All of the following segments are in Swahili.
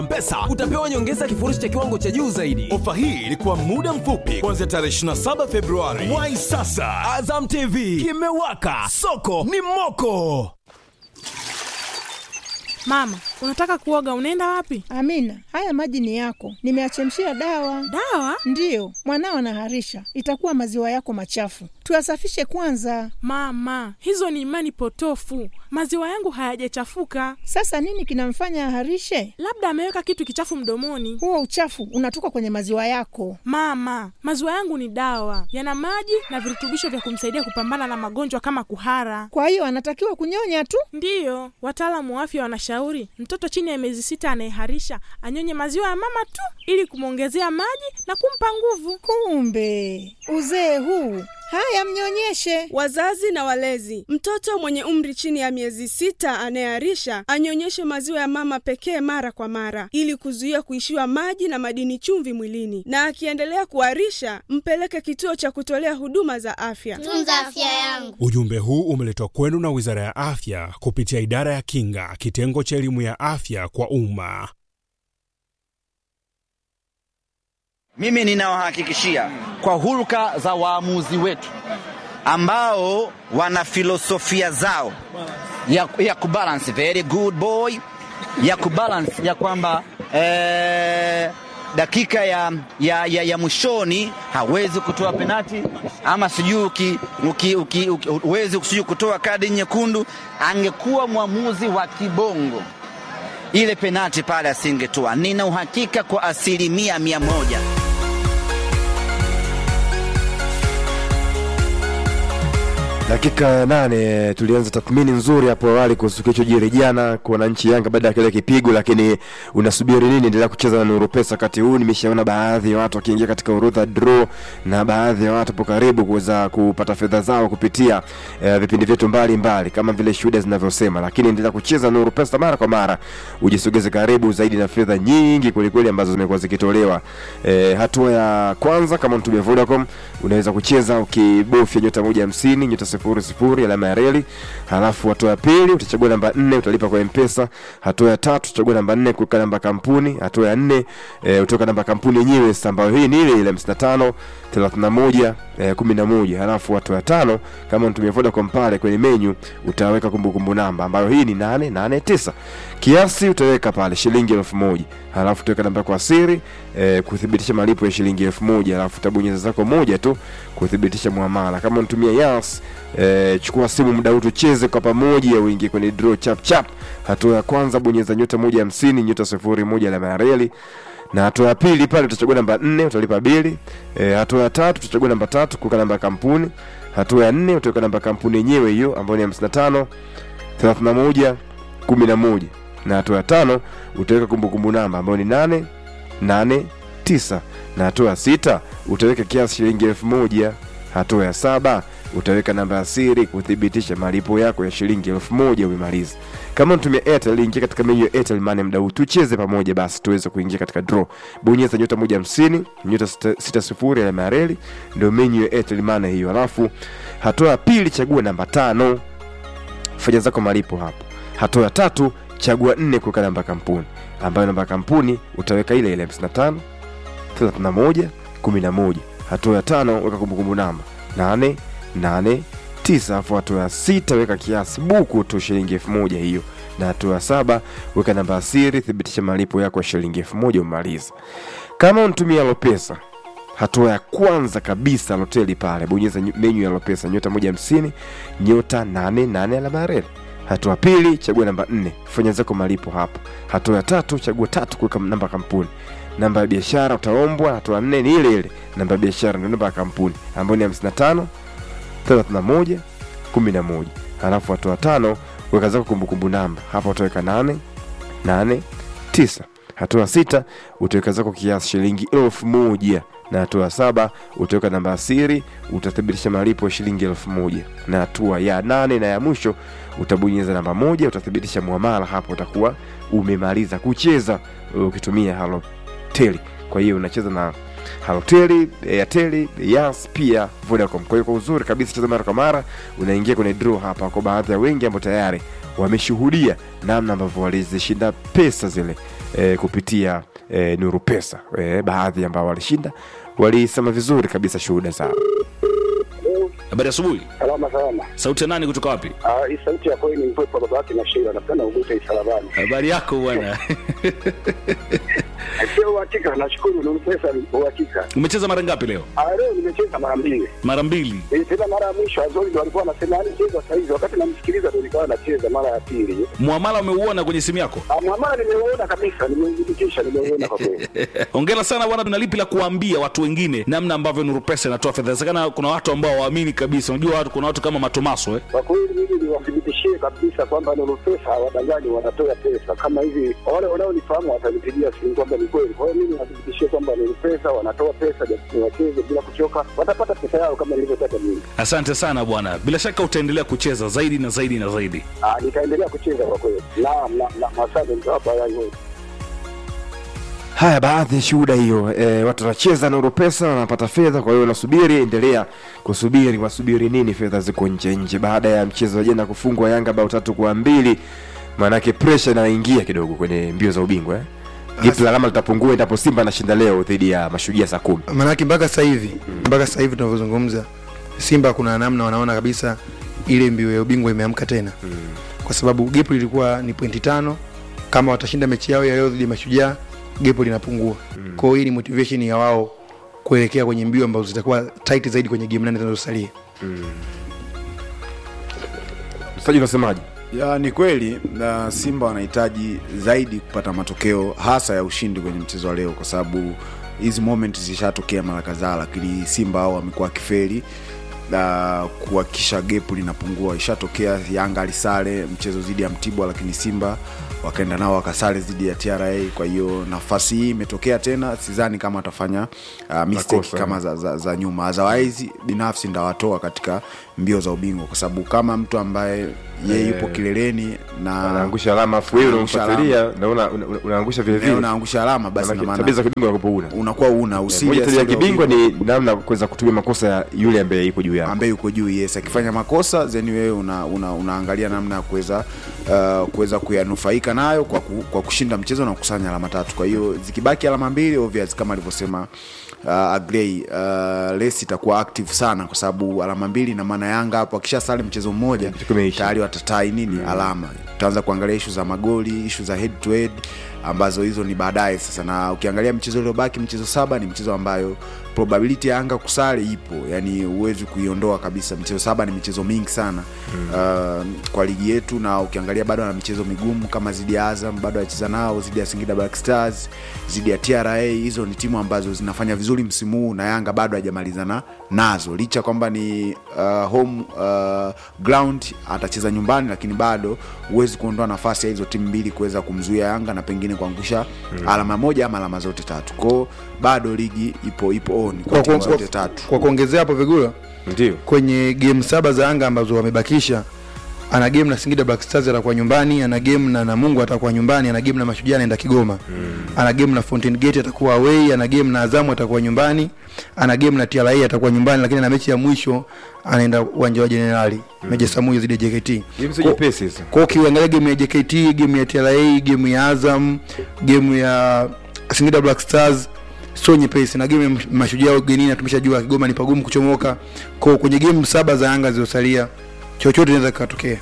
Mpesa utapewa nyongeza kifurushi cha kiwango cha juu zaidi. Ofa hii ilikuwa muda mfupi kuanzia tarehe 27 Februari. Wai sasa, Azam TV kimewaka, soko ni moko. Mama, unataka kuoga, unaenda wapi? Amina, haya maji ni yako, nimeachemshia dawa. Dawa? Ndiyo, mwanao anaharisha, itakuwa maziwa yako machafu, tuyasafishe kwanza. Mama, hizo ni imani potofu. Maziwa yangu hayajachafuka, Sasa nini kinamfanya aharishe? labda ameweka kitu kichafu mdomoni. Huo uchafu unatoka kwenye maziwa yako. Mama, maziwa yangu ni dawa, yana maji na virutubisho vya kumsaidia kupambana na magonjwa kama kuhara. Kwa hiyo anatakiwa kunyonya tu. Ndiyo, wataalamu wa afya wanashauri mtoto chini ya miezi sita anayeharisha anyonye maziwa ya mama tu ili kumwongezea maji na kumpa nguvu. Kumbe uzee huu! Haya, mnyonyeshe. Wazazi na walezi, mtoto mwenye umri chini ya miezi sita anayeharisha anyonyeshe maziwa ya mama pekee mara kwa mara, ili kuzuia kuishiwa maji na madini chumvi mwilini, na akiendelea kuharisha mpeleke kituo cha kutolea huduma za afya. tunza afya yangu. Ujumbe huu umeletwa kwenu na Wizara ya Afya kupitia Idara ya Kinga, kitengo cha elimu ya afya kwa umma. Mimi ninawahakikishia kwa hulka za waamuzi wetu ambao wana filosofia zao ya, ya kubalance very good boy ya kubalance ya kwamba eh, dakika ya, ya, ya, ya mwishoni hawezi kutoa penati ama sijui uki- uki- uki- uki- huwezi sijui kutoa kadi nyekundu. Angekuwa mwamuzi wa kibongo ile penati pale asingetoa. Nina uhakika kwa asilimia mia moja. Dakika ya nane tulianza tathmini nzuri hapo awali kuhusu kilichojiri jana kwa wananchi Yanga baada ya kile kipigo, lakini unasubiri nini? Endelea kucheza na Nuru Pesa wakati huu. Nimeshaona baadhi ya watu wakiingia katika orodha draw na baadhi ya watu po karibu kuweza kupata fedha zao kupitia eh, vipindi vyetu mbalimbali kama vile shuhuda zinavyosema, lakini endelea kucheza Nuru Pesa mara kwa mara, ujisogeze karibu zaidi na fedha nyingi kwelikweli ambazo zimekuwa zikitolewa. Eh, hatua ya kwanza kama mtumia Vodacom unaweza kucheza ukibofya nyota moja hamsini nyota sifuri sifuri alama ya reli. Halafu hatua ya pili utachagua namba nne utalipa kwa mpesa. Hatua ya tatu utachagua namba nne kuweka namba kampuni. Hatua ya nne e, utaweka namba kampuni yenyewe sasa, ambayo hii ni ile ile hamsini na tano thelathini na moja eh, kumi na moja. Halafu hatua ya tano kama unatumia Vodacom pale kwenye menyu utaweka kumbukumbu namba ambayo hii ni nane nane tisa. Kiasi utaweka pale shilingi elfu moja halafu utaweka namba kwa siri eh, kuthibitisha malipo ya shilingi elfu moja halafu utabonyeza zako moja tu kuthibitisha muamala. Kama unatumia Yas eh, chukua simu muda huu tucheze kwa pamoja, uingie kwenye draw chap chap. Hatua ya kwanza bonyeza nyota moja hamsini nyota sifuri moja alama ya reli na hatua ya pili pale utachagua namba nne utalipa bili. E, hatua ya tatu utachagua namba tatu kuweka namba ya kampuni. Hatua ya nne utaweka namba ya kampuni yenyewe hiyo ambayo ni hamsini na tano thelathini na moja kumi na moja na hatua ya tano utaweka kumbukumbu namba ambayo ni nane nane tisa na hatua ya sita utaweka kiasi shilingi elfu moja hatua ya saba utaweka namba ya siri kuthibitisha malipo yako ya shilingi elfu moja umemaliza kama unatumia airtel ingia katika menyu ya airtel money mda huu tucheze pamoja basi tuweze kuingia katika draw bonyeza nyota moja hamsini nyota sita- sita sifuri alama ya reli ndio menyu ya airtel money hiyo alafu hatua ya pili chagua namba tano fanya zako malipo hapo hatua ya tatu chagua nne kuweka namba ya kampuni ambayo namba ya kampuni utaweka ile ile 55 31 11 hatua ya tano weka kumbukumbu namba 8 8 9 afu hatua ya sita weka kiasi buku tu shilingi elfu moja hiyo na hatua ya saba weka namba ya siri thibitisha malipo yako ya shilingi elfu moja umaliza kama unatumia lopesa hatua ya kwanza kabisa loteli pale bonyeza nyu- menyu ya lopesa nyota moja hamsini nyota nane nane alama ya reli hatua pili chagua namba nne fanya zako malipo hapo hatua ya tatu chagua tatu kuweka namba ya kampuni namba ya biashara utaombwa hatua ya nne ni ile ile namba ya biashara ndio namba ya kampuni ambayo ni 55 31 11 halafu hatua ya tano weka zako kumbukumbu namba hapa utaweka nane nane tisa hatua ya sita utaweka zako kiasi shilingi elfu moja na hatua ya saba utaweka namba ya siri utathibitisha malipo ya shilingi elfu moja na hatua ya nane na ya mwisho utabonyeza namba moja utathibitisha muamala hapo utakuwa umemaliza kucheza ukitumia haloteli kwa hiyo unacheza na haloteli airteli yas pia vodacom kwa hiyo kwa uzuri kabisa cheza mara kwa mara unaingia kwenye draw hapa kwa baadhi ya wengi ambao tayari wameshuhudia namna ambavyo walizishinda pesa zile e, kupitia e, nuru pesa e, baadhi ambao walishinda walisema vizuri kabisa shuhuda zao Habari asubuhi. Salama salama. Sauti ya nani kutoka wapi? Ah, hii sauti ya kweli ni mpepo baba yake na Sheila. Napenda ugute isalabani. Habari yako bwana. Sio uhakika, nashukuru ni pesa ni uhakika. Umecheza mara ngapi leo? Ah, leo nimecheza mara mbili. Mara mbili. Eh, tena mara ya mwisho Azori ndo alikuwa anasema yani cheza saa hizi, wakati namsikiliza ndo nikawa nacheza mara ya pili. Muamala umeuona kwenye simu yako? Ah, mwamala nimeuona kabisa, nimeudhibitisha, nimeuona kwa kweli. Hongera sana bwana, tuna lipi la kuambia watu wengine namna ambavyo Nuru Pesa inatoa fedha? Inawezekana kuna watu ambao waamini kabisa. Unajua watu, kuna watu kama Matomaso eh? Kwa kweli mimi niwathibitishie kabisa kwamba Nuru Pesa hawadanganyi, wanatoa pesa kama hivi. Wale wanaonifahamu watanipigia simu kwamba ni kweli. Kwa hiyo mimi niwathibitishie kwamba Nuru Pesa wanatoa pesa, japo wacheze bila kuchoka, watapata pesa yao kama nilivyotaka mimi. Asante sana bwana, bila shaka utaendelea kucheza zaidi na zaidi na zaidi. Ah, nitaendelea kucheza kwa kweli. Naam, naam, naam, asante mtawapa yai wote. haya baadhi ya shuhuda hiyo e, watu wanacheza nuru pesa wanapata fedha kwa hiyo nasubiri endelea kusubiri wasubiri nini fedha ziko nje nje baada ya mchezo wa jana kufungwa yanga bao tatu kwa mbili maanake presha inaingia kidogo kwenye mbio za ubingwa eh? jipu la alama litapungua endapo simba anashinda leo dhidi ya mashujaa saa kumi maanake mpaka sasa hivi mpaka sasa hivi tunavyozungumza simba kuna namna wanaona kabisa ile mbio ya ubingwa imeamka tena mm. kwa sababu gepu lilikuwa ni pointi tano kama watashinda mechi yao ya leo dhidi ya mashujaa gepu linapungua mm. kwao hii ni motivation ya wao kuelekea kwenye mbio ambazo zitakuwa tight zaidi kwenye game nane zinazosalia msaji unasemaje ya ni kweli na simba wanahitaji zaidi kupata matokeo hasa ya ushindi kwenye mchezo wa leo kwa sababu hizi moment zishatokea mara kadhaa lakini simba hao wamekuwa kiferi na kuhakikisha gepu linapungua ishatokea yanga alisale mchezo dhidi ya mtibwa lakini simba wakaenda nao wakasale dhidi ya tra kwa hiyo nafasi hii imetokea tena sidhani kama atafanya uh, mistake Makosa, kama za, za, za nyuma otherwise binafsi ndawatoa katika mbio za ubingwa kwa sababu kama mtu ambaye yeye Eh, yupo kileleni na anaangusha alama afu wewe Anaangusha unamfuatilia na una- una- una- unaangusha vile Eh, vile unaangusha alama basi Maanake na maana- tabia za kibingwa unakuwa una unakuwa una Eh, usije moja tabia ya sasa kibingwa ni namna ya kuweza kutumia makosa ya yule ambaye ipo juu yako ambaye yuko juu yes akifanya makosa then wewe una, una, unaangalia namna ya kuweza uh, kuweza kuyanufaika nayo kwa, ku, kwa kushinda mchezo na kukusanya alama tatu kwa hiyo zikibaki alama mbili obvious kama alivyosema uh, agrei uh, lesi itakuwa active sana kwa sababu alama mbili na maana yanga hapo akisha sale mchezo mmoja tayari watatai nini mm. alama tutaanza kuangalia ishu za magoli ishu za head to head ambazo hizo ni baadaye sasa na ukiangalia mchezo uliobaki mchezo saba ni mchezo ambayo probability ya anga kusale ipo yani huwezi kuiondoa kabisa michezo saba ni michezo mingi sana mm. uh, kwa ligi yetu na ukiangalia bado ana michezo migumu kama zidi ya azam bado acheza nao zidi ya singida black stars zidi ya tra hizo ni timu ambazo zinafanya vizuri msimu huu na yanga bado hajamalizana nazo licha kwamba ni uh, home uh, ground atacheza nyumbani lakini bado huwezi kuondoa nafasi ya hizo timu mbili kuweza kumzuia yanga na pengine kuangusha mm. alama moja ama alama zote tatu kwao bado ligi ipo ipo on kwa kwa, timu kwa, zote kwa, tatu kwa kuongezea hapo vigula ndio kwenye game saba za anga ambazo wamebakisha ana game na singida black stars atakuwa nyumbani ana game na namungu atakuwa nyumbani ana game na mashujaa anaenda kigoma mm. ana game na fountain gate atakuwa away ana game na azamu atakuwa nyumbani ana game na tra atakuwa nyumbani lakini na mechi ya mwisho anaenda uwanja wa jenerali mm. meja samuyo zidi ya jkt Game sio nyepesi hizo. kwao ukiangalia game ya jkt game ya tra game ya azam game ya singida black stars sio nyepesi na game ya mashujaa ugenini tumeshajua kigoma ni pagumu kuchomoka kwao kwenye game saba za anga zilizosalia chochote inaweza kikatokea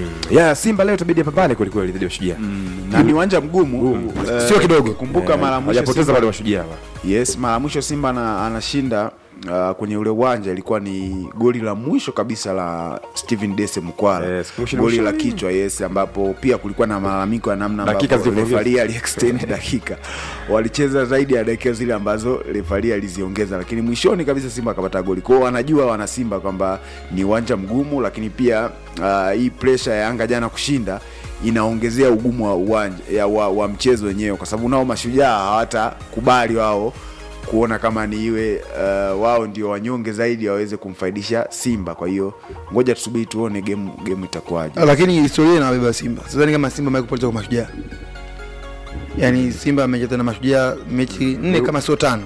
ya simba leo itabidi apambane kwelikweli dhidi ya mashujaa na ni uwanja mgumu eh, Sio kidogo. kumbuka Eh, mara ya mwisho hajapoteza Simba- wale mashujaa wa. yes mara ya mwisho simba ana, anashinda uh, kwenye ule uwanja ilikuwa ni goli la mwisho kabisa la Steven Dese Mkwala Yes, mwisho goli mwisho. la kichwa yes ambapo pia kulikuwa na malalamiko ya namna Dakika ambapo zilivyoongezwa. refari aliextend dakika walicheza zaidi ya dakika zile ambazo refari aliziongeza lakini mwishoni kabisa simba akapata goli kwao wanajua wana simba kwamba ni uwanja mgumu lakini pia uh, hii pressure ya yanga jana kushinda inaongezea ugumu wa uwanja ya, wa, wa mchezo wenyewe kwa sababu nao mashujaa hawatakubali wao kuona kama ni iwe uh, wao ndio wanyonge zaidi waweze kumfaidisha simba kwa hiyo ngoja tusubiri tuone game game itakuwaje lakini historia inawabeba simba sidhani kama simba amewahi kupoteza kwa mashujaa yaani simba amecheza na mashujaa mechi nne kama sio tano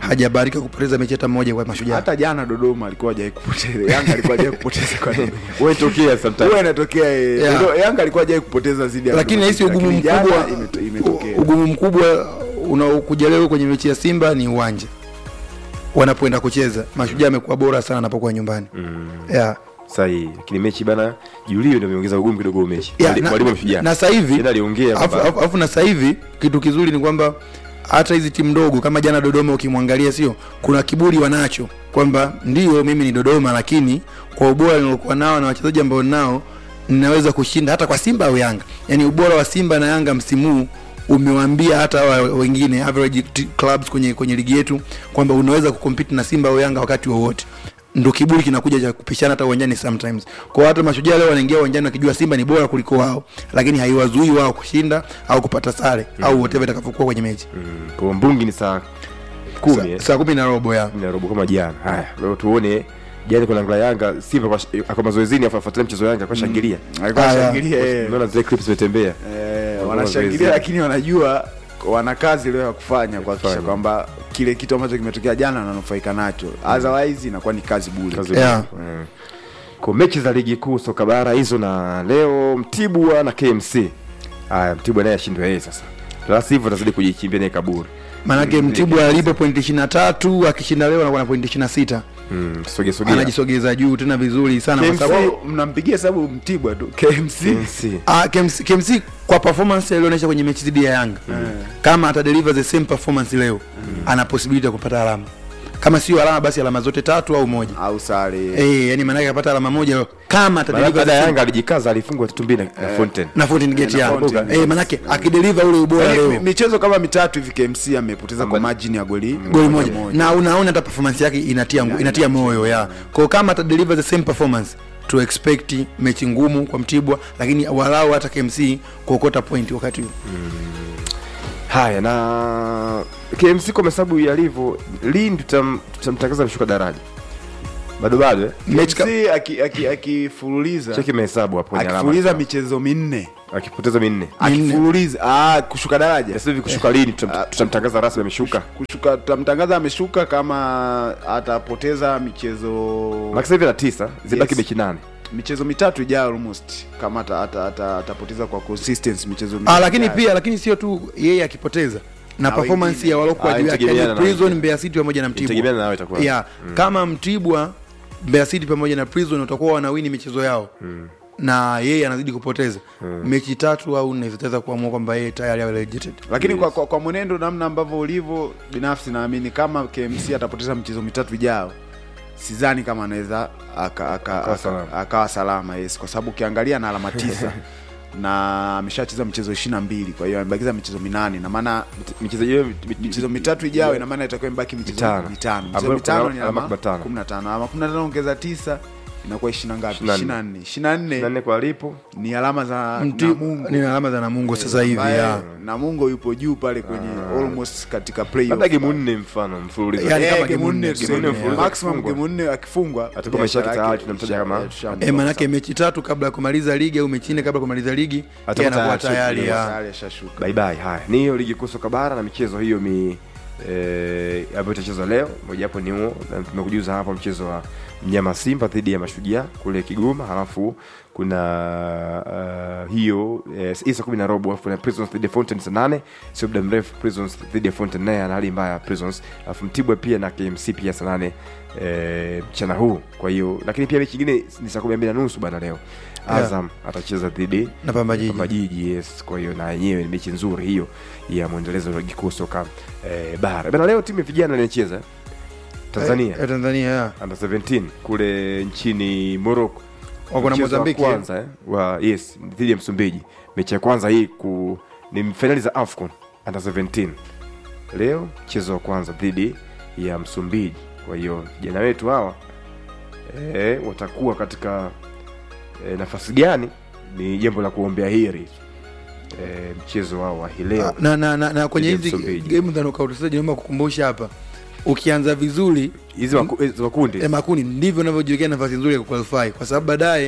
hajabahatika kupoteza mechi hata moja kwa mashujaa hata jana dodoma alikuwa hajai kupoteza yanga alikuwa hajai kupoteza kwa nini Huwa inatokea sometimes. huwa inatokea eh, Yeah. Dodo- yanga alikuwa hajai kupoteza zidi ya lakini Dodoma nahisi City, ugumu lakini jana mkubwa imeto- imetokea ugumu mkubwa unaokuja leo kwenye mechi ya simba ni uwanja wanapoenda kucheza mashujaa amekuwa bora sana anapokuwa nyumbani yeah. sahihi lakini mechi bana julio ndio ameongeza ugumu kidogo mechi Yeah, Mwali- na- mwalimu ameshujaa na sasa hivi Tena aliongea afu- kwamba- afu afu na sasa hivi kitu kizuri ni kwamba hata hizi timu ndogo kama jana dodoma ukimwangalia sio kuna kiburi wanacho kwamba ndio mimi ni dodoma lakini kwa ubora niliokuwa nao na wachezaji ambao nao ninaweza kushinda hata kwa simba au yanga yaani ubora wa simba na yanga msimu huu umewaambia hata hawa wengine average t- clubs kwenye kwenye ligi yetu kwamba unaweza kukompiti na simba au yanga wakati wowote ndo kiburi kinakuja cha kupishana hata uwanjani sometimes kwa hata mashujaa leo wanaingia uwanjani wakijua simba ni bora kuliko wao lakini haiwazuii wao kushinda au kupata sare mm. au whatever itakavyokuwa kwenye mechi Mm, kwa mbungi ni saa kumi eh? Sa- saa kumi na robo ya na robo kama jana haya leo tuone jana kuna ngla yanga simba kwa kwa mazoezini afu afuatilia mchezo wa yanga kwa shangilia alikuwa Aya. anashangilia eh. unaona zile clips zimetembea Eh, Walikuwa wanashangilia mazoezini. lakini wanajua wana kazi leo ya kufanya kuhakikisha kufanya. kwamba kile kitu ambacho kimetokea jana wananufaika nacho otherwise inakuwa ni kazi bure Kazi Yeah. bure. Mm. kwa mechi za ligi kuu soka bara hizo na leo mtibwa na kmc haya mtibwa naye ashindwe yeye sasa la sivyo atazidi kujichimbia naye kaburi maanake mtibwa alipo pointi ishiri na tatu akishinda leo anakuwa na pointi ishiri na sita mm, sogea sogea anajisogeza juu tena vizuri sana kwa sababu KMC mnampigia sababu mtibwa tu KMC KMC Ah, KMC, KMC kwa performance alionyesha kwenye mechi dhidi ya Yanga kama atadeliver the same performance leo ana possibility ya kupata alama kama sio alama basi alama zote tatu au moja au sare eh yani maana yake apata alama moja leo kama Maana atadeliver baada the ya same yanga alijikaza alifungwa tatu mbili na na Fountain na Fountain Gate na ya Fountain, eh manake akideliver ule ubora Yaani, mi- leo michezo kama mitatu hivi KMC amepoteza kwa margin ya goli goli moja na unaona hata performance yake inatia Ya, inatia moyo ya kwa kama atadeliver the same performance to expect mechi ngumu kwa Mtibwa lakini walau hata KMC kuokota point wakati huu haya na kmc kwa mahesabu yalivyo lini tutam- tutamtangaza mshuka daraja bado bado eh? mechi ka- KMC aki- aki- akifululiza cheki mahesabu hapo kwenye alama. akifululiza michezo minne akipoteza minne akifululiza ah, kushuka daraja sasa hivi kushuka lini tutam- tutamtangaza rasmi ameshuka kushuka tutamtangaza ameshuka kama atapoteza michezo maki sasa hivi na tisa zibaki Yes. mechi nane michezo mitatu ijayo almost kama ata- ata- ata- atapoteza kwa consistency michezo Ah, mitatu lakini ijayo. pia lakini sio tu yeye akipoteza na Na performance wengine. ya walokuwa Ah, juu yake itategemeana yani na Prison wengine. Mbeya City pamoja na Mtibwa. Itategemeana na wao itakuwa. Yeah. Mm. Kama Mtibwa Mbeya City pamoja na Prison watakuwa wanawini michezo yao na yeye anazidi kupoteza mechi tatu au nne zitaweza kuamua kwamba yeye tayari awe relegated. lakini kwa, kwa, kwa mwenendo namna ambavyo ulivyo binafsi naamini kama KMC atapoteza michezo mitatu ijayo sidhani kama anaweza aka- aka- Akawa aka- salama. akawa salama yes kwa sababu ukiangalia na alama tisa na ameshacheza michezo ishiri na mbili kwa hiyo amebakiza michezo minane na maana michezo hiyo michezo mitatu ijayo ina maana itakuwa imebaki michezo Mitano. mitano michezo Ambayo mitano kuna ni alama alama 15. kumi na tano alama kumi na tano ongeza tisa inakuwa ishiri na ngapi 24. ishiri na nne ishiri na nne nane kwa alipo ni alama za Mti- Namungo ni alama za Namungo sasa hivi ambaye ya. Namungo yupo juu pale kwenye almost katika playoff labda gemu nne mfano mfululizo Yani Eh, kama game game nne nne, tuseme. game nne mfululizo maximum akifungwa. game nne akifungwa Atakuwa maisha yake biashara tayari yake tunamtaja isha- kama- eh, tushamtoa E, manake sasa. mechi tatu kabla ya kumaliza ligi au mechi nne kabla ya kumaliza ligi yeye Atakuwa anakuwa tayari, tayari yes. ya. Tayari ashashuka. bye bye haya ni hiyo ligi kuu soka bara na michezo hiyo mi eh, ambayo itachezwa leo mojawapo ni huo na tumekujuza hapa mchezo wa mnyama simba dhidi ya mashujaa kule kigoma halafu kuna uh, hiyo eh, hii saa kumi na robo alafu kuna prisons dhidi ya fountain saa nane sio muda mrefu prisons dhidi ya fountain naye ana hali mbaya prisons alafu mtibwa pia na kmc pia saa nane eh, mchana huu kwa hiyo lakini pia mechi ingine ni saa kumi na mbili na nusu bana leo Yeah. azam atacheza dhidi Na Pamba Jiji. Pamba Jiji yes kwa hiyo na yenyewe ni mechi nzuri hiyo ya mwendelezo wa ligi kuu soka eh, bara bana leo timu ya vijana inacheza tanzania Eh, Tanzania ya. under 17 kule nchini morocco Wako na Mchezo wa Mozambiki, kwanza eh, wa yes dhidi ya msumbiji mechi ya kwanza hii ku ni fainali za afcon under 17 leo mchezo wa kwanza dhidi ya msumbiji kwa hiyo vijana wetu hawa eh, watakuwa katika eh, nafasi gani ni jambo la kuombea heri eh, mchezo wao wa hii leo na, na, na, na kwenye dhidi ya hizi Msumbiji. game za knockout stage naomba kukumbusha hapa ukianza vizuri hizi maku- hizi makundi eh, makundi ndivyo unavyojiwekea nafasi nzuri ya kuqualify kwa sababu baadaye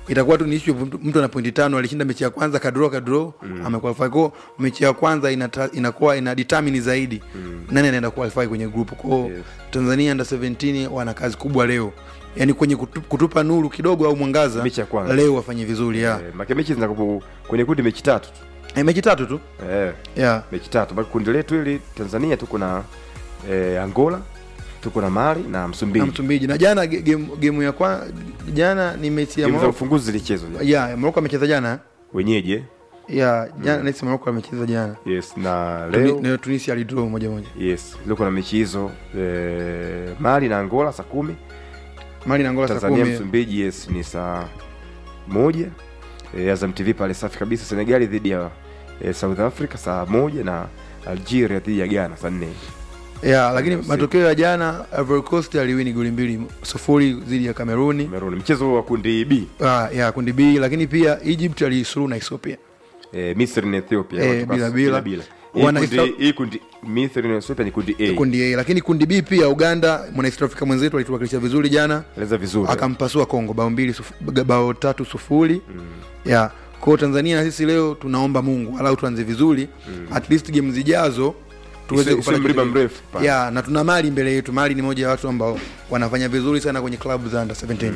itakuwa tu ni issue mtu, mtu ana pointi tano alishinda mechi ya kwanza kadro kadro mm. amequalify kwao mechi ya kwanza inata, inakuwa ina determine zaidi mm. nani anaenda qualify kwenye group kwao yes. Tanzania under 17 wana kazi kubwa leo yani kwenye kutu, kutupa nuru kidogo au mwangaza Mechi ya kwanza. leo wafanye vizuri ya Eh, make mechi zinakuwa kwenye kundi mechi tatu tu eh, mechi tatu tu eh, yeah. mechi tatu baki kundi letu hili tanzania tuko na eh, angola tuko na mali na na msumbiji Msumbiji na jana ge- game, game ya kwa jana ni mechi ya Game za Morocco ufunguzi zilichezwa jana. ya Morocco amecheza jana wenyeji eh? ya jana mm. nahisi Morocco amecheza jana yes na Tuni- leo leo Tunisia alidraw moja moja yes leo kuna mechi hizo eh, mali na angola saa kumi Mali na Angola saa tanzania kumi. msumbiji yes ni saa moja eh, azam tv pale safi kabisa senegali dhidi ya eh, south africa saa moja na algeria dhidi ya ghana saa nne ya lakini Usiku. matokeo ya jana Ivory Coast aliwini goli mbili sufuri dhidi ya Kameruni Cameroon mchezo wa kundi b ah, ya kundi B lakini pia Egypt alisuluhu na Ethiopia eh, misri na ethiopia Eh, watu bila- basi, bila. bila. Hii Wana kundi- Ethio- hii kundi misri na ethiopia ni kundi a kundi A lakini kundi B pia Uganda mwana East Africa mwenzetu alituwakilisha vizuri jana eleza vizuri akampasua Kongo bao mbili sufu- bao tatu sufuri ya kwao Tanzania na sisi leo tunaomba Mungu alau tuanze vizuri at least game zijazo tuweze Isiwe- kupata isiwe mlima kitu- mrefu pale. ya na tuna mali mbele yetu mali ni moja ya watu ambao wanafanya vizuri sana kwenye klabu za under 17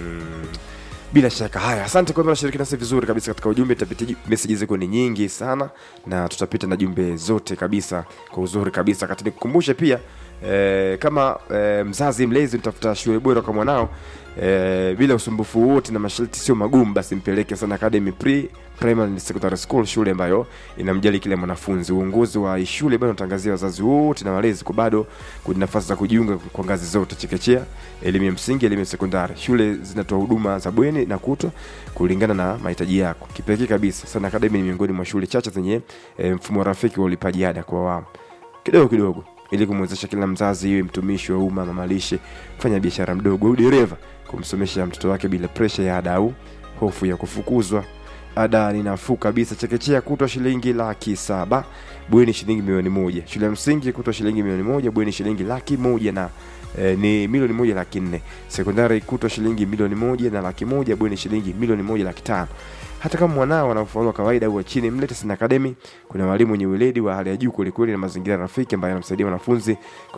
bila shaka haya asante kwamba nashiriki nasi vizuri kabisa katika ujumbe tapitia meseji ziko ni nyingi sana na tutapita na jumbe zote kabisa kwa uzuri kabisa kati nikukumbushe pia eh, kama eh, mzazi mlezi mtafuta shule bora kwa mwanao eh, bila usumbufu wote na masharti sio magumu basi mpeleke sana academy pre primary and secondary school shule ambayo inamjali kila mwanafunzi uongozi wa shule bado unatangazia wazazi wote na walezi kwa bado kuna nafasi za kujiunga kwa ngazi zote chekechea elimu ya msingi elimu ya sekondari shule zinatoa huduma za bweni na kutwa kulingana na mahitaji yako kipekee kabisa sana academy ni miongoni mwa shule chache zenye e, mfumo rafiki wa ulipaji ada kwa awamu kidogo kidogo ili kumwezesha kila mzazi iwe mtumishi wa umma mamalishe mfanya biashara mdogo au dereva kumsomesha mtoto wake bila presha ya ada au hofu ya kufukuzwa ada ni nafuu kabisa chekechea kutwa shilingi laki saba bweni shilingi milioni moja shule ya msingi kutwa shilingi milioni moja bweni shilingi laki moja na eh, ni milioni moja laki nne sekondari kutwa shilingi milioni moja na laki moja bweni shilingi milioni moja laki tano hata kama mwanao ana ufaulu wa kawaida au wa chini mlete Sin Academy kuna walimu wenye weledi wa hali ya juu kwelikweli na mazingira rafiki ambayo yanamsaidia wanafunzi